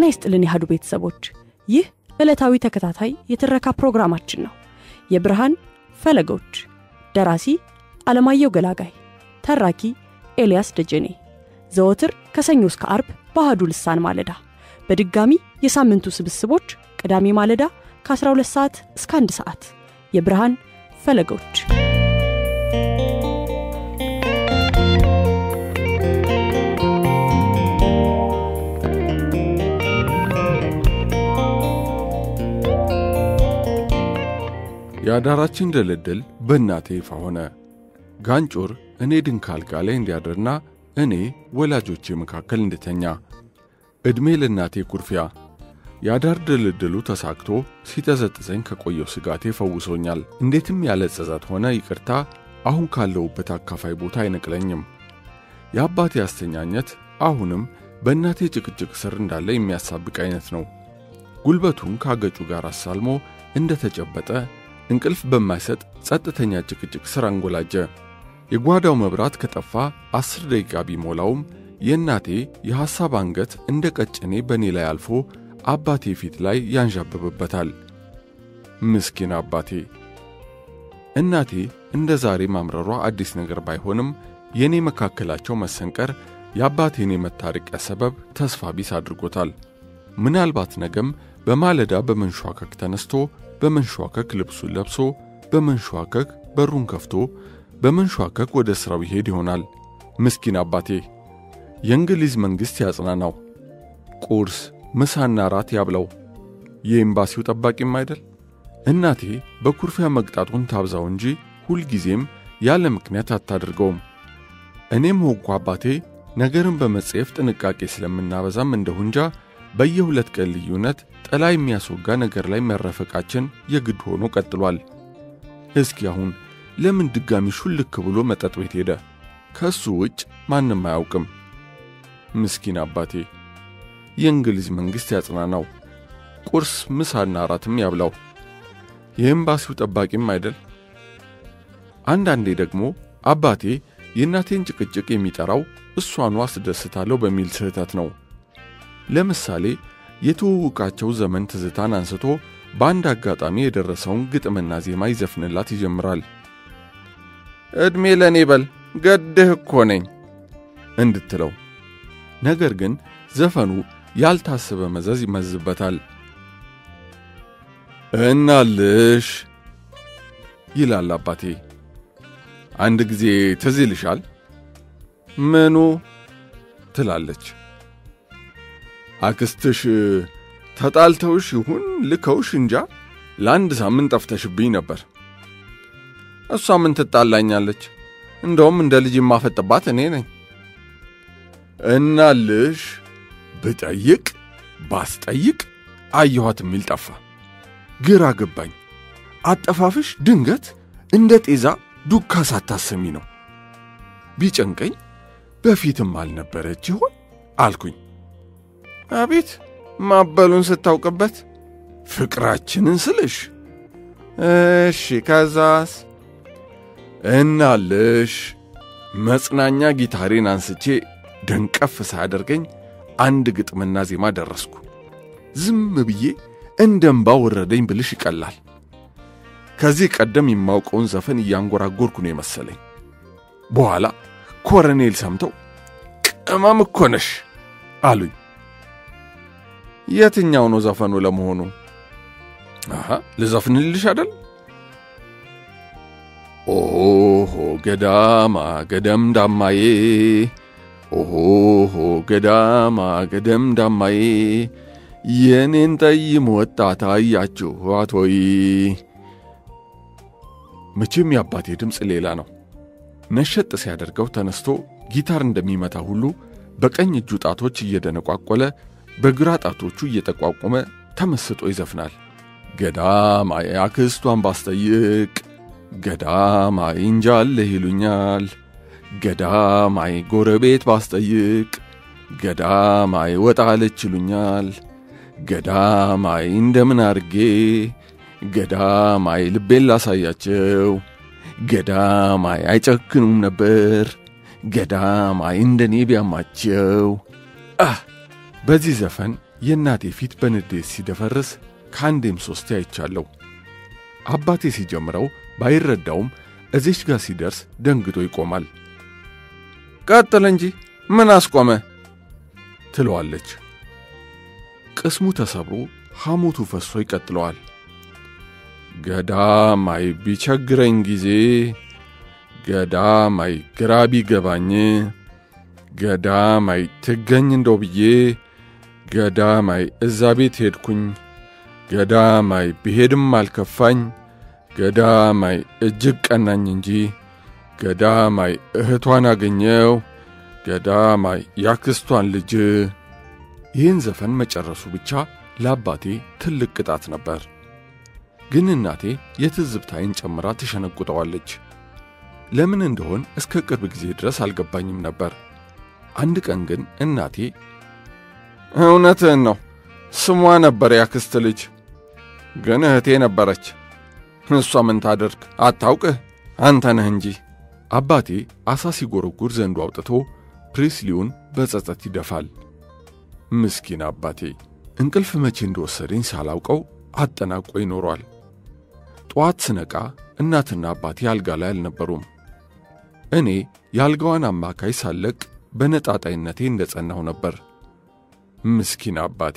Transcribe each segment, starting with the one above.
ጤና ይስጥልን ያህዱ ቤተሰቦች፣ ይህ ዕለታዊ ተከታታይ የትረካ ፕሮግራማችን ነው። የብርሃን ፈለጎች፣ ደራሲ አለማየሁ ገላጋይ፣ ተራኪ ኤልያስ ደጀኔ። ዘወትር ከሰኞ እስከ አርብ በአህዱ ልሳን ማለዳ፣ በድጋሚ የሳምንቱ ስብስቦች ቅዳሜ ማለዳ ከ12 ሰዓት እስከ 1 ሰዓት። የብርሃን ፈለጎች የአዳራችን ድልድል በእናቴ ይፋ ሆነ። ጋንጮር እኔ ድንክ አልጋ ላይ እንዲያድርና እኔ ወላጆቼ መካከል እንድተኛ። ዕድሜ ለእናቴ ኩርፊያ። የአዳር ድልድሉ ተሳክቶ ሲጠዘጥዘኝ ከቆየው ስጋቴ ፈውሶኛል። እንዴትም ያለ ጸጸት ሆነ ይቅርታ አሁን ካለሁበት አካፋይ ቦታ አይነቅለኝም። የአባቴ አስተኛኘት አሁንም በእናቴ ጭቅጭቅ ስር እንዳለ የሚያሳብቅ አይነት ነው። ጉልበቱን ካገጩ ጋር አሳልሞ እንደ ተጨበጠ እንቅልፍ በማይሰጥ ጸጥተኛ ጭቅጭቅ ስር አንጎላጀ። የጓዳው መብራት ከጠፋ አስር ደቂቃ ቢሞላውም የእናቴ የሐሳብ አንገት እንደ ቀጭኔ በእኔ ላይ አልፎ አባቴ ፊት ላይ ያንዣብብበታል። ምስኪን አባቴ። እናቴ እንደ ዛሬ ማምረሯ አዲስ ነገር ባይሆንም የእኔ መካከላቸው መሰንቀር የአባቴን የመታረቂያ ሰበብ ተስፋ ቢስ አድርጎታል። ምናልባት ነገም በማለዳ በመንሿከክ ተነስቶ በመንሿከክ ልብሱን ለብሶ በመንሿከክ በሩን ከፍቶ በመንሿከክ ወደ ሥራው ይሄድ ይሆናል። ምስኪን አባቴ። የእንግሊዝ መንግሥት ያጽናናው። ቁርስ ምሳና ራት ያብለው። የኤምባሲው ጠባቂም አይደል? እናቴ በኩርፊያ መቅጣቱን ታብዛው እንጂ ሁልጊዜም ያለ ምክንያት አታድርገውም። እኔም ሆንኩ አባቴ ነገርን በመጸየፍ ጥንቃቄ ስለምናበዛም እንደሁ እንጃ በየሁለት ቀን ልዩነት ጥላ የሚያስወጋ ነገር ላይ መረፈቃችን የግድ ሆኖ ቀጥሏል። እስኪ አሁን ለምን ድጋሚ ሹልክ ብሎ መጠጥ ቤት ሄደ? ከእሱ ውጭ ማንም አያውቅም። ምስኪን አባቴ። የእንግሊዝ መንግሥት ያጽናናው። ቁርስ ምሳና አራትም ያብላው። የኤምባሲው ጠባቂም አይደል? አንዳንዴ ደግሞ አባቴ የእናቴን ጭቅጭቅ የሚጠራው እሷኑ አስደስታለሁ በሚል ስህተት ነው። ለምሳሌ የተዋወቃቸው ዘመን ትዝታን አንስቶ በአንድ አጋጣሚ የደረሰውን ግጥምና ዜማ ይዘፍንላት ይጀምራል። ዕድሜ ለእኔ በል ገድህ እኮ ነኝ እንድትለው። ነገር ግን ዘፈኑ ያልታሰበ መዘዝ ይመዝበታል። እናልሽ ይላል አባቴ። አንድ ጊዜ ትዝ ይልሻል? ምኑ? ትላለች አክስትሽ ተጣልተውሽ ይሁን ልከውሽ እንጃ ለአንድ ሳምንት ጠፍተሽብኝ ነበር። እሷ ምን ትጣላኛለች? እንደውም እንደ ልጅ የማፈጥባት እኔ ነኝ። እናልሽ ብጠይቅ ባስጠይቅ አየኋት የሚል ጠፋ። ግራ ገባኝ። አጠፋፍሽ ድንገት እንደ ጤዛ ዱካ ሳታሰሚ ነው። ቢጨንቀኝ በፊትም አልነበረች ይሆን አልኩኝ። አቤት ማበሉን ስታውቅበት ፍቅራችንን ስልሽ። እሺ ከዛስ? እናልሽ መጽናኛ ጊታሬን አንስቼ ደንቀፍ ሳያደርገኝ አንድ ግጥምና ዜማ ደረስኩ። ዝም ብዬ እንደ እምባ ወረደኝ ብልሽ ይቀላል። ከዚህ ቀደም የማውቀውን ዘፈን እያንጎራጎርኩ ነው የመሰለኝ። በኋላ ኮረኔል ሰምተው ቅመም እኮ ነሽ አሉኝ። የትኛው ነው ዘፈኑ ለመሆኑ? አሃ ልዘፍንልሽ አይደል? ኦሆ ገዳማ ገደም ዳማዬ ኦሆ ገዳማ ገደም ዳማዬ የኔን ጠይም ወጣት አያችኋት ወይ? መቼም የአባቴ ድምፅ ሌላ ነው። ነሸጥ ሲያደርገው ተነስቶ ጊታር እንደሚመታ ሁሉ በቀኝ እጁ ጣቶች እየደነቋቆለ በግራ ጣቶቹ እየጠቋቆመ ተመስጦ ይዘፍናል። ገዳማይ አክስቷን ባስጠይቅ ገዳማይ እንጃለህ ይሉኛል። ገዳማይ ጎረቤት ባስጠይቅ ገዳማይ ወጣለች ይሉኛል። ገዳማይ እንደምን አርጌ ገዳማይ ልቤን ላሳያቸው ገዳማይ አይጨክኑም ነበር ገዳማይ እንደኔ ቢያማቸው አህ በዚህ ዘፈን የእናቴ ፊት በንዴት ሲደፈርስ ከአንዴም ሶስቴ አይቻለሁ። አባቴ ሲጀምረው ባይረዳውም እዚች ጋር ሲደርስ ደንግጦ ይቆማል። ቀጥል እንጂ ምን አስቆመ? ትለዋለች። ቅስሙ ተሰብሮ ሐሞቱ ፈሶ ይቀጥለዋል። ገዳማይ ቢቸግረኝ ጊዜ ገዳማይ ግራ ቢገባኝ ገዳማይ ትገኝ እንደው ብዬ ገዳማይ እዛ ቤት ሄድኩኝ ገዳማይ ብሄድም አልከፋኝ ገዳማይ እጅግ ቀናኝ እንጂ ገዳማይ እህቷን አገኘው ገዳማይ ያክስቷን ልጅ። ይህን ዘፈን መጨረሱ ብቻ ለአባቴ ትልቅ ቅጣት ነበር። ግን እናቴ የትዝብታይን ጨምራ ትሸነቁጠዋለች። ለምን እንደሆን እስከ ቅርብ ጊዜ ድረስ አልገባኝም ነበር። አንድ ቀን ግን እናቴ እውነትህን ነው፣ ስሟ ነበር ያክስት ልጅ፣ ግን እህቴ ነበረች። እሷ ምን ታደርግ አታውቅህ፣ አንተ ነህ እንጂ። አባቴ አሳ ሲጎረጉር ዘንዱ አውጥቶ ፕሪስሊውን በጸጸት ይደፋል። ምስኪን አባቴ እንቅልፍ መቼ እንደወሰደኝ ሳላውቀው አጠናቆ ይኖሯል። ጠዋት ስነቃ እናትና አባቴ አልጋ ላይ አልነበሩም። እኔ የአልጋዋን አማካይ ሳለቅ በነጣጣይነቴ እንደ ጸናሁ ነበር። ምስኪን አባቴ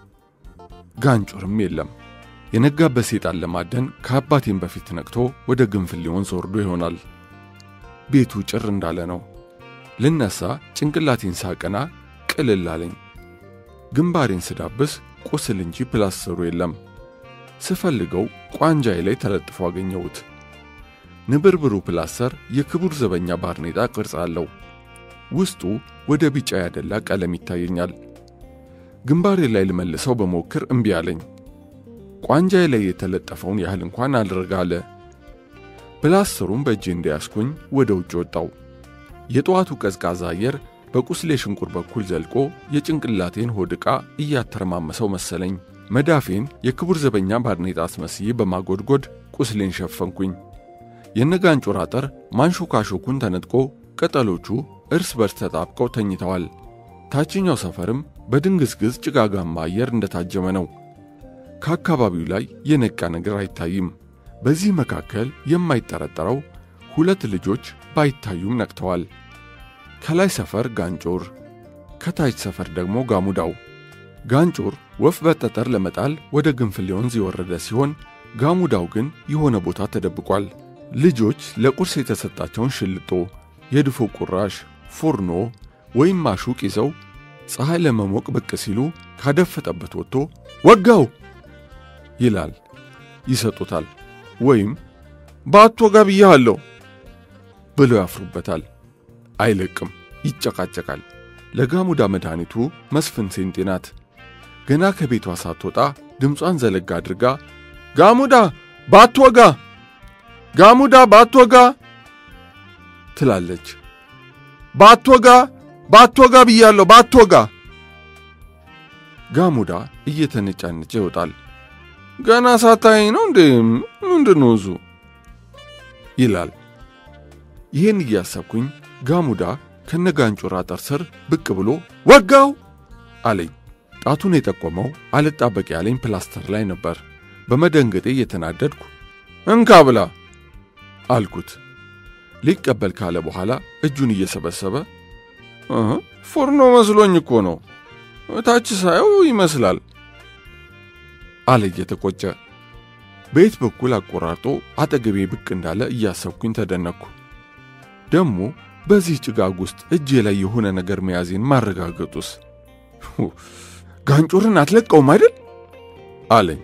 ጋንጮርም የለም። የነጋበት ሴጣን ለማደን ከአባቴም በፊት ነቅቶ ወደ ግንፍሌ ወንዝ ወርዶ ይሆናል። ቤቱ ጭር እንዳለ ነው። ልነሳ ጭንቅላቴን ሳቀና ቅልል አለኝ። ግንባሬን ስዳብስ ቁስል እንጂ ፕላስተሩ የለም። ስፈልገው ቋንጃዬ ላይ ተለጥፎ አገኘሁት። ንብርብሩ ፕላስተር የክቡር ዘበኛ ባርኔጣ ቅርጽ አለው። ውስጡ ወደ ቢጫ ያደላ ቀለም ይታየኛል። ግንባሬ ላይ ልመልሰው በሞክር እምቢ አለኝ። ቋንጃዬ ላይ የተለጠፈውን ያህል እንኳን አልረጋለ። ፕላስተሩን በእጄ እንደያዝኩኝ ወደ ውጭ ወጣው። የጠዋቱ ቀዝቃዛ አየር በቁስሌ ሽንቁር በኩል ዘልቆ የጭንቅላቴን ሆድ ዕቃ እያተረማመሰው መሰለኝ። መዳፌን የክቡር ዘበኛ ባርኔጣ አስመስዬ በማጎድጎድ ቁስሌን ሸፈንኩኝ። የነጋንጮር አጥር ማንሾካሾኩን ተነጥቆ ቅጠሎቹ እርስ በርስ ተጣብቀው ተኝተዋል። ታችኛው ሰፈርም በድንግዝግዝ ጭጋጋማ አየር እንደታጀመ ነው። ከአካባቢው ላይ የነቃ ነገር አይታይም። በዚህ መካከል የማይጠረጠረው ሁለት ልጆች ባይታዩም ነቅተዋል። ከላይ ሰፈር ጋንጮር፣ ከታች ሰፈር ደግሞ ጋሙዳው። ጋንጮር ወፍ በጠጠር ለመጣል ወደ ግንፍሌ ወንዝ የወረደ ሲሆን ጋሙዳው ግን የሆነ ቦታ ተደብቋል። ልጆች ለቁርስ የተሰጣቸውን ሽልጦ፣ የድፎ ቁራሽ፣ ፉርኖ ወይም ማሹቅ ይዘው ፀሐይ ለመሞቅ ብቅ ሲሉ ካደፈጠበት ወጥቶ ወጋው ይላል። ይሰጡታል። ወይም በአትወጋ ብያለሁ ብለው ያፍሩበታል። አይለቅም፣ ይጨቃጨቃል። ለጋሙዳ መድኃኒቱ መስፍን ሴንጤ ናት። ገና ከቤቷ ሳትወጣ ድምጿን ዘለጋ አድርጋ ጋሙዳ ባትወጋ፣ ጋሙዳ ባትወጋ ትላለች። ባትወጋ ባትወጋ ብያለሁ፣ ባትወጋ። ጋሙዳ እየተነጫነጨ ይወጣል። ገና ሳታየኝ ነው እንዴ? ምንድን ነው እዙ ይላል። ይህን እያሰብኩኝ ጋሙዳ ከነጋንጮራ አጥር ስር ብቅ ብሎ ወጋው አለኝ። ጣቱን የጠቆመው አልጣበቅ ያለኝ ፕላስተር ላይ ነበር። በመደንገጤ እየተናደድኩ እንካ ብላ አልኩት። ሊቀበል ካለ በኋላ እጁን እየሰበሰበ ፎርኖ መስሎኝ እኮ ነው፣ እታች ሳየው ይመስላል አለ እየተቆጨ። በየት በኩል አቆራርጦ አጠገቤ ብቅ እንዳለ እያሰብኩኝ ተደነቅኩ። ደግሞ በዚህ ጭጋግ ውስጥ እጄ ላይ የሆነ ነገር መያዜን ማረጋገጡስ? ጋንጮርን አትለቀውም አይደል አለኝ።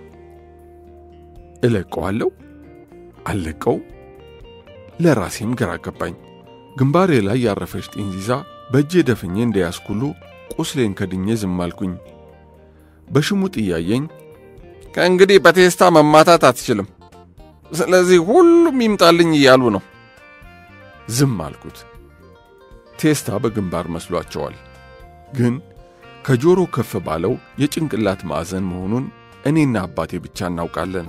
እለቀዋለሁ አልለቀውም? ለራሴም ግራ ገባኝ። ግንባሬ ላይ ያረፈች ጢንዚዛ በእጄ ደፍኜ እንደያዝኩሉ ቁስሌን ከድኜ ዝም አልኩኝ። በሽሙጥ እያየኝ ከእንግዲህ በቴስታ መማታት አትችልም፣ ስለዚህ ሁሉም ይምጣልኝ እያሉ ነው። ዝም አልኩት። ቴስታ በግንባር መስሏቸዋል፣ ግን ከጆሮ ከፍ ባለው የጭንቅላት ማዕዘን መሆኑን እኔና አባቴ ብቻ እናውቃለን።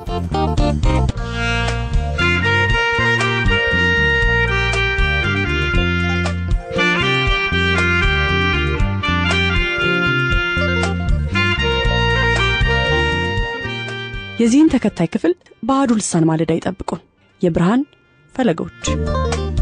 የዚህን ተከታይ ክፍል በአሐዱ ልሳን ማለዳ ይጠብቁን። የብርሃን ፈለጎች